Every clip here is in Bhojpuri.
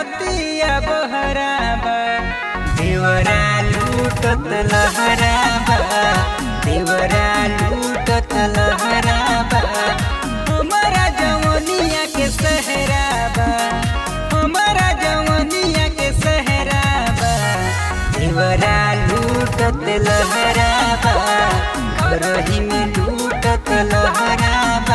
रतिया बहराबा देवरा लूटत लहराबा देवरा लूटत लहराबा हमारा जवनिया के सहराबा हमारा जवनिया के सहराबा देवरा लूटत लहराबा घरही में लूटत लहराबा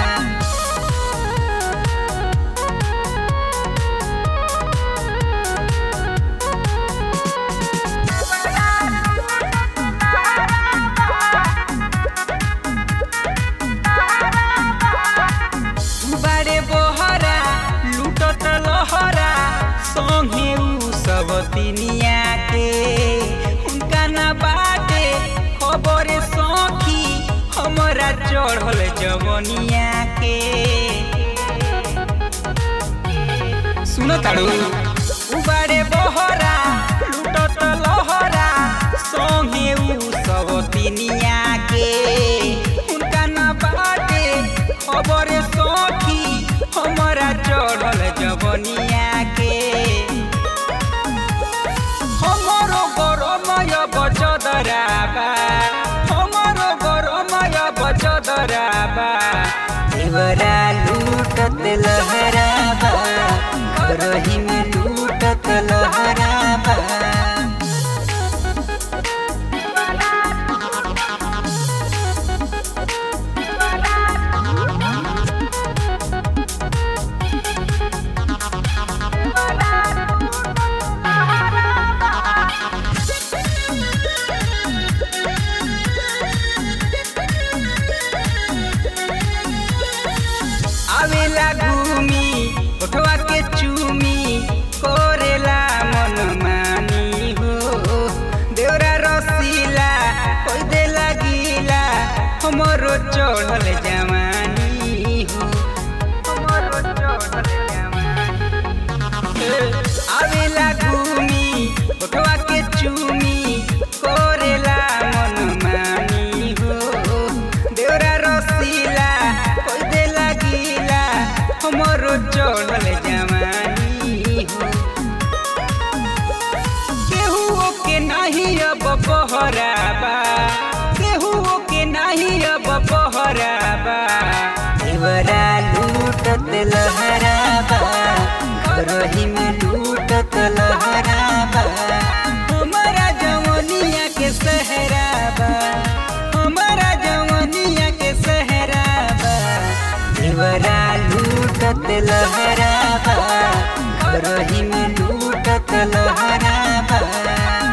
बारे बोहरा लूटत लहरा संगे उ सब तिनिया के उनका ना बाटे खबर सखी हमरा चढ़ल जवनिया के सुनो ताड़ू उबारे बहरा लूटत लहरा संगे उ सब तिनिया के उनका ना बाटे खबर सखी हमरा चढ़ल जवनिया के हमरो गरमय बचदराबा हमरो गरमय बचदराबा देवरा लूटत लहराबा घरही में लूटत लहराबा आवेला घूमी उठवा के चूमी कोरेला मन मानी हो देवरा रसीला कोई दे लगीला हमरो चढ़ल जवानी हो हमरो चढ़ल जवानी आवेला घूमी उठवा के चूमी कोरेला मन मानी हो देवरा रसीला कोई दे लगीला हमरो चढ़ल जवानी हो केहू के नहीं अब बहराबा केहू के नहीं अब बहराबा देवरा लूटत लहराबा घरही में लूटत लहराबा हमारा जवनिया के सहराबा हमारा जवनिया के सहराबा देवरा लूटत लहराबा घरही में लूटत लहराबा